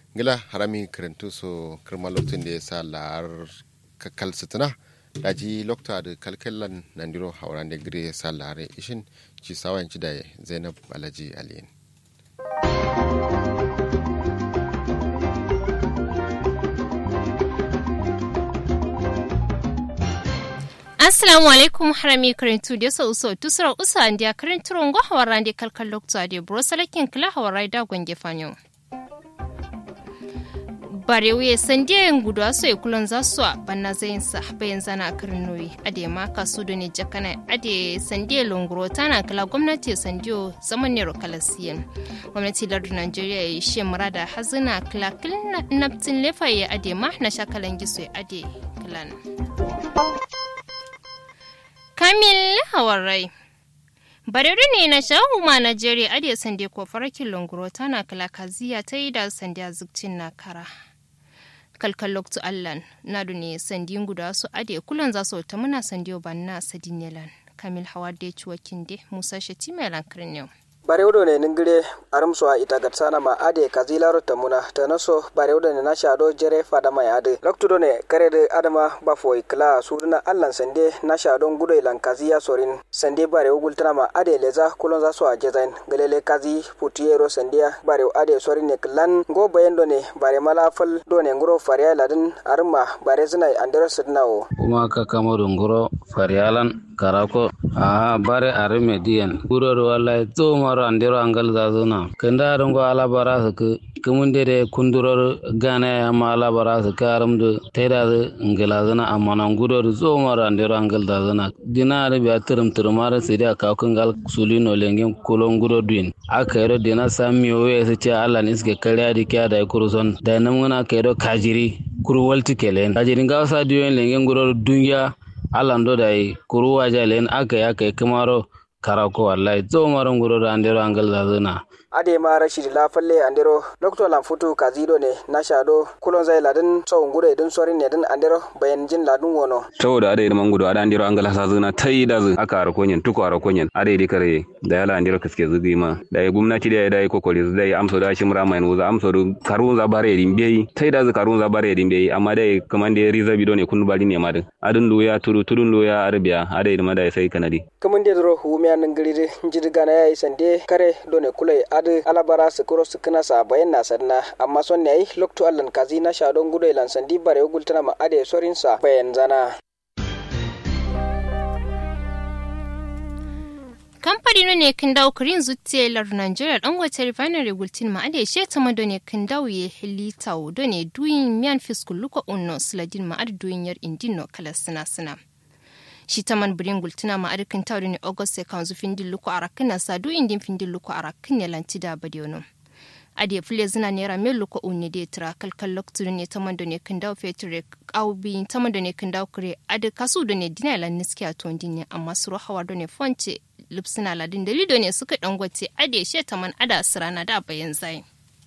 gila harami karantu so kirma lokacin da ya sa la'ar kakal sitina daji lokta da kalkallan nandiro hauran da gire ya sa la'ar ishin ci sawan ci da zainab alhaji aliyin assalamu alaikum harami karintu da sa uso tusra usa andiya karintu rongo hawaran da kalkal lokta da bro salakin kila hawarai da gwange fanyo barewe sandiyan gudu aso e kulon za su a banna zayin sa bayan zana a karnoyi ade ma kasu da ne jakana ade sandiya longoro tana kala gwamnati sandiyo zaman ne rokalasiyan gwamnati lardun najeriya ya shi murada hazina kala kilin naftin lefa ya ade ma na shakalan giso ya ade kilan kamil hawarai Barere ne na shahuma Najeriya ade sande ko farakin longoro tana kala kaziya ta yi da sandiya zukcin na kara. kalkal loktu allan nadu ne sandin guda su ade kulan za su ta muna sandiyo banna sadinyelan kamil hawa da ciwakin de musa shatima yalan kirniyo barewdo ne ningire arumso a ita gatsana ma ade kazilaro tamuna tanaso barewdo ne na shado jere fada mai ade loktudo ne karede adama bafoi kla suduna allan sande na shado ngudo ilan kaziya sorin sande barewo gultana ma ade leza kulon zaso a jezain galele kazi putiyero sandiya barewo ade sorin ne klan go bayendo ne bare mala fal do ne nguro fariya ladin arma bare zina andero sidnawo kuma ka kamo nguro fariyalan karako a bare arme diyan guroro wallahi to maro andero angal zazuna kanda rango ala bara su kumunde de kunduror gane amma ala bara su karam de teda de ngala zana amma nan guroro zo maro andero angal zazuna dinare bi atirum turmara sidi aka kungal sulino lengen kolon guro duin aka yero dina sami owe se ce ala ni suke kariya di kya da kuruson da nan muna ka yero kajiri kuru walti kelen kajiri ngawsa diyon lengen guro dunya alando dai kuru waja len aka ya kai kamaro karako wallahi zo maron guro da andero angal zazuna ade ma rashid la falle andero doctor lam futu kazido ne na shado kulon zai ladin tsawon gudu idin sorin ne din andero bayan jin ladin wono saboda ade man gudu ada andero angal zazuna tai da zu aka ara konyen tuko ara konyen ade di kare da yala andero kaske zugi ma da ya gumnati da ya dai kokori da ya amso da shi mura mai nuza amso da karun za bare din bai tai da zu karun za bare din bai amma dai kaman da riza bido ne kun bari ne ma din adin loya turu turun loya arabiya ade ma da sai kanadi kaman da ro humiya nan gari jirga na yayi sande kare done kulai adu alabara su kuro su kana sa bayan na sanna amma son ne lokto allan kazi na shadon gudo ilan sandi bare gultana ma ade sorin sa bayan zana kamfani ne kin dawo kurin zuciyar Nigeria dan wata refinery gultin ma ade she ta mado ne kin dawo ye lita do ne duyin miyan fiskul luko unno sladin ma ade duyin yar indino kala sina sina shi ta man birin gultuna ma arikin tawri ne august sai kan zufin dilluko arakin na sadu indin fin dilluko arakin ne lanti da badiono ade fule zina naira mil luko unne de tra kalkal loktu ne ta man ne kan dawo fetur aubi ta man ne kan dawo kure ade kasu do ne dina lan niski a ton ne amma suru hawa do ne fonce lipsina ladin dalido ne suka dangote ade she ta man ada sirana da bayan zai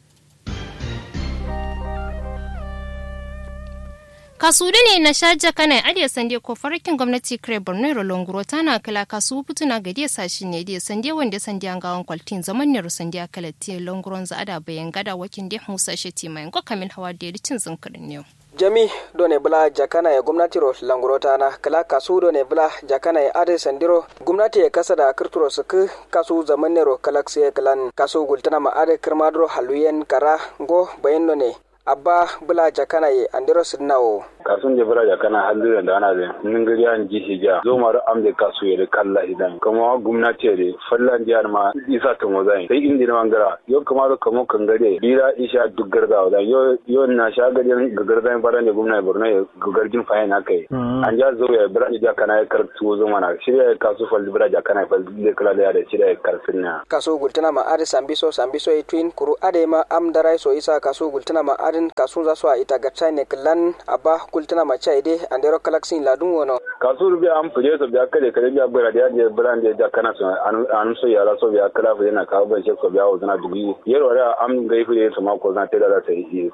kasudu ne na shaja kana adiya sande ko farkin gwamnati kare borno rolonguro tana kala kasu putuna ga dia sashi ne dia sande wanda sande an gawan kwaltin zaman ne sande akala tie longuron za ada bayan gada wakin dia musa sheti mai ko kamin hawa da cin zinkirin ne jami done bula jakana ya gwamnati ro languro tana kala kasu done bula jakana ya ade sandiro gwamnati ya kasa da kirturo suku kasu zaman ne ro kalakse kalan kasu gultana ma ade kirmadro haluyen kara go bayan done abba bula jakana ye andiro sidnawo kasun je bula jakana halira da ana da ningiri an ji hija zo maru am de kasu ye kalla idan kuma gwamnati de fallan jihar ma isa ta mozai sai indi na mangara yo kuma ro kamo kangare dira isha duk garda da yo yo na sha gadin gagarda bara ne gwamnati borno ye gagarjin fayin akai an ja zo ya bula jakana ya kartu zo mana shirya kasu falli bula jakana fal de kala da ya shirya karfin na kasu gultana ma ade sambiso sambiso e twin kuru ade ma am darai so isa kasu gultana ma adin kasu za su a ita ga ne klan abba kultuna ma chai de andero kalaksin ladun wono kasu rubi am fuje so biya kale kale biya gbara da je bran de da kana so an so yara so biya kala fu yana kawo ban so biya wazana dubi yero ra am gai fu so ma ko zan tada da sai yi sai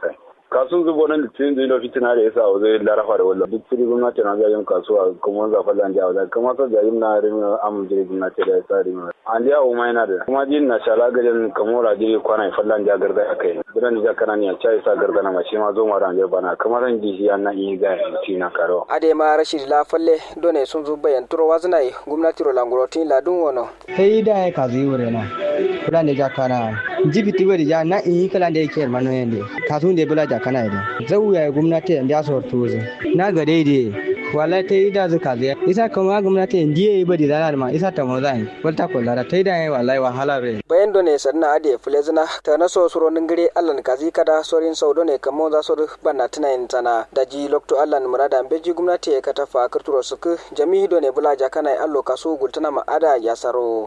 kasun zubo nan litin zai fitina da yasa zai larafa da wallan duk fili gwamnati na jayin kasuwa kuma za fa lan jawo kuma sa jayin na rimi am jiri gwamnati da yasa rimi an dia o mai na da kuma jin na shala gajen kamora jiri kwana fa lan ja garda akai bidan ja kana ni a chai sa garda na mashi ma zo ma ran bana kamar ran ji ya na yi ga tina karo ade ma rashid la falle done sun zu bayan turo wazna gwamnati ro languroti ladun wono sai da ya kazi wure na kula ne ja kana jibiti wuri ja na in kala da yake mano yende kasun da bula ja kana ida zau ya gwamnati da so tuzu na ga daidai wala ta yi da zuka zai isa kuma gwamnati ndiye yi badi zanar ma isa ta mozan walta kullara ta yi da yayi wallahi wahala re bayan done sanna ade fulezina ta na so suro ningire allan kazi kada sorin saudo ne kamo za so banna tana yin tana da ji lokto allan murada beji gwamnati ka tafa kirturo suku jami'i done bula ja kana allo kasu gultana ma ada ya saro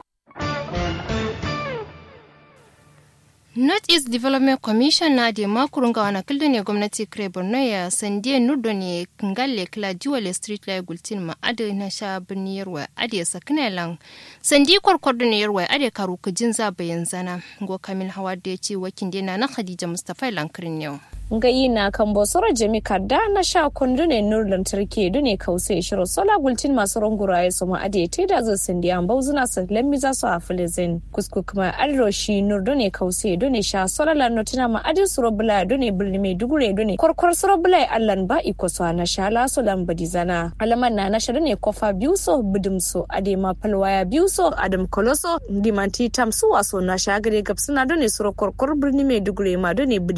north east development commission na de makurun ga wana kildo ne gwamnati kire borno ya sandie nudo ne ngalle kila jiwale street light gultin ma ade na sha birni yarwa ade sakina lan sandi kwarkwardo ne yarwa ade karu kujin za bayan zana go kamil hawa da ya ce wakin dena na khadija mustafa lankirin yau ngayi na kan bosoro jami kadda na sha kundu ne nur lantarki du ne kause shiro sola gultin masu rungura ya suma ade te da zo sindi an bauzuna sa lammi za su afilizin kusku kuma adro shi nur du ne kause du ne sha sola la notina ma adin suro bula du ne birni mai dugure du ne korkor suro bula allan ba iko so na sha la so lan badi zana alaman na na sha ne kofa biyu so bidum so ade ma palwaya biyu so adam koloso dimanti tamsu waso na sha gare gabsuna du ne suro korkor birni mai dugure ma du ne